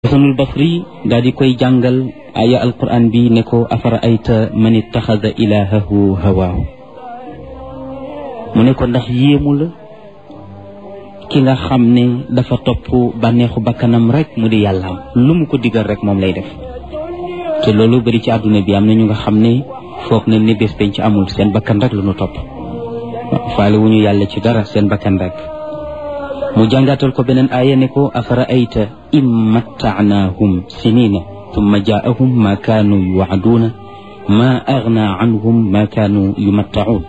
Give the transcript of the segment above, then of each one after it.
xasanul basri daal di koy jàngal aya alquran bi ne ko afara ayta man ittaxada ilahahu hawaahu mu ne ko ndax yéemu la ki nga xam ne dafa topp bànneexu bakkanam rek mu di yàllaam lu mu ko digal rek moom lay def te loolu bari ci àdduna bi am na ñu nga xam ne foog na ni bés penc amul seen bakkan rek lu nu topp faale wu ñu yàlla ci dara seen bakkan rek mu jàngatal ko beneen aaya ne ko afara ayta in mattaanaahum sinina tumma jaahum ma kaanu yuwaaduuna ma agna anhum ma kaanu yumattaun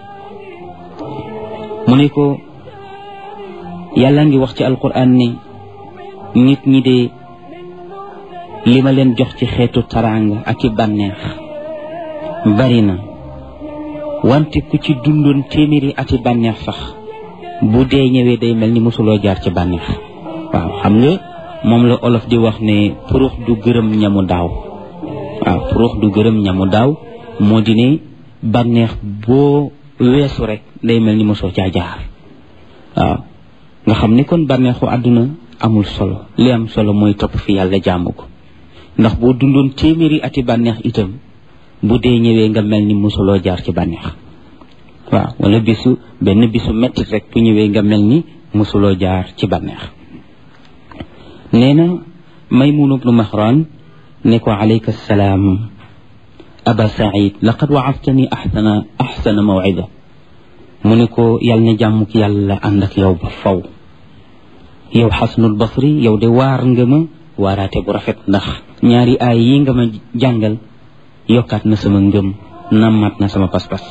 mu ne ko yàlla ngi wax ci alquran ni nit ñi de li ma leen jox ci xeetu taraanga ak i bànneex bari na wante ku ci dundoon téeméeri ati bànneex sax bu dee ñëwee day mel ni mosuloo jaar ci bànneex waaw xam nga moom la olof di wax ne purux du gërëm ñamu daaw waaw purux du gërëm ñamu daaw moo di ne bànneex boo weesu rek day mel ni mosoo caa jaar waaw nga xam ni kon bànneexu àdduna amul solo li am solo mooy topp fi yàlla jaamu ko ndax boo dundoon téeméeri ati bànneex itam bu dee ñëwee nga mel ni mosuloo jaar ci bànneex waaw wala bisu benn bisu mettit rek bu ñëwee nga mel ni mosuloo jaar ci bànneex nee na maymun bnu mahran ne ko alayka salaam aba said laqad waaftani axsana axsana mawcida mu ne ko yàlla na jàmm ki yàlla ànd ak yow ba faw yow xasanul basri yow de waar nga ma waaraate bu rafet ndax ñaari aay yi nga ma jàngal yokkaat na sama ngëm nammaat na sama pas-pas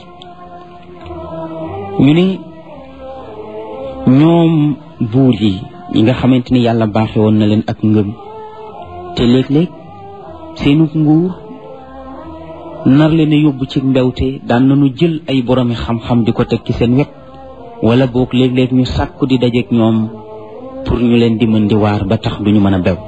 ñu ne ñoom buur yi ñi nga xamante ni yàlla baaxe woon na leen ak ngëm te léeg-léeg seenu nguur nar leen a yóbbu ci mbewte daan nañu jël ay boromi xam-xam di ko teg ci seen wet wala boog léeg-léeg ñu sàkku di dajeek ñoom pour ñu leen di mën di waar ba tax duñu mën a bew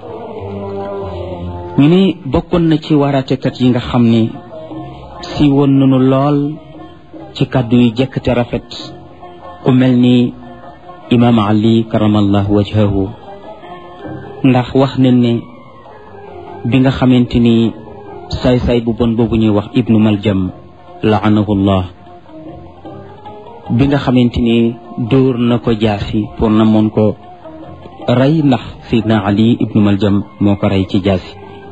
ñu ne bokkoon na ci waaraatekat yi nga xam ne si woon nañu lool ci kàddu yu jekk te rafet ku mel ni imaam ali karamallahu wajhahu ndax wax nañ ne bi nga xamante ni saay-saay bu bon boobu ñuy wax ibnu maljam laanahullah bi nga xamante ni dóor na ko jaasi pour na moon ko rey ndax sidna ali ibnu maljam moo ko rey ci jaasi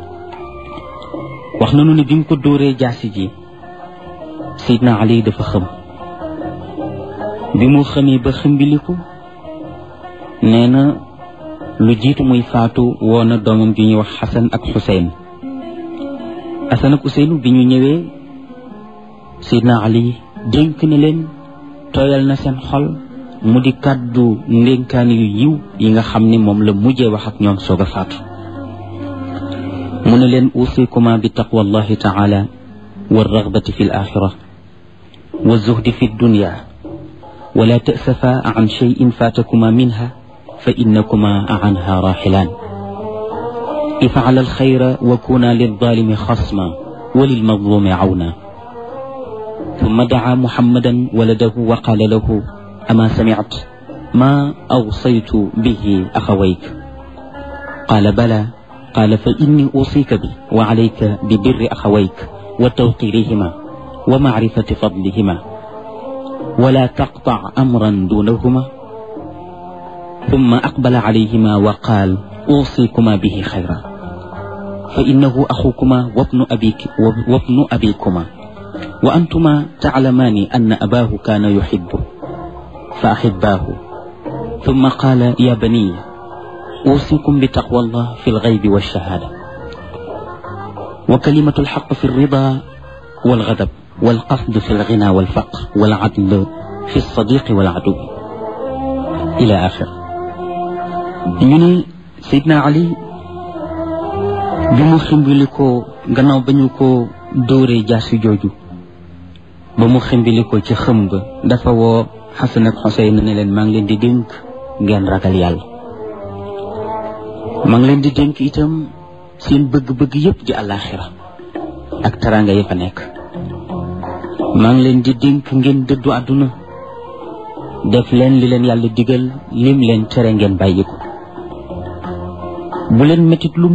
wax nañu ne bi mu ko dóoree jaasi ji sidna ali dafa xëm bi mu xëmee ba xëmbiliku nee na lu jiitu muy faatu woo na doomam ju ñuy wax xasan ak xuseyn xasan ak xuseynu bi ñu ñëwee sidna ali dénk na leen tooyal na seen xol mu di kàddu ndénkaan yu yiw yi nga xam ni moom la mujjee wax ak ñoom soog a faatu mu ne leen usikuma bi taqwa allahi taala wa ragbati fi l axira wa zuhdi fi dunya wala tasafa an cheyin fatakuma minha fa innakuma anha raxilaan ifcala alxayra wa kuna lilzalimi xasma wa lilmazlumi cawna ثم دعا محمدا ولده وقال له أما سمعت ما أوصيت به أخويك قال بلى قال فإني أوصيك بي وعليك ببر أخويك وتوقيرهما ومعرفة فضلهما ولا تقطع أمرا دونهما ثم أقبل عليهما وقال أوصيكما به خيرا فإنه أخوكما وابن أبيك وابن أبيكما وأنتما تعلمان أن أباه كان يحبه فأحباه ثم قال يا بني أوصيكم بتقوى الله في الغيب والشهادة وكلمة الحق في الرضا والغضب والقصد في الغنى والفقر والعدل في الصديق والعدو إلى آخر ñu Seydina Ali bi mu ximbili ko gannaaw ba ñu ko dóoree jaasi jooju ba mu ximbili ko ci xëm ba dafa woo Xasan ak Xuseyn ne leen maa ngi leen di dénk ngeen ragal yàlla maa ngi leen di dénk itam seen bëgg-bëgg yépp di àllaaxira ak taraanga yi fa nekk maa ngi leen di dénk ngeen dëddu àdduna def leen li leen yàlla digal lim leen tere ngeen bàyyi ko bu leen metit lu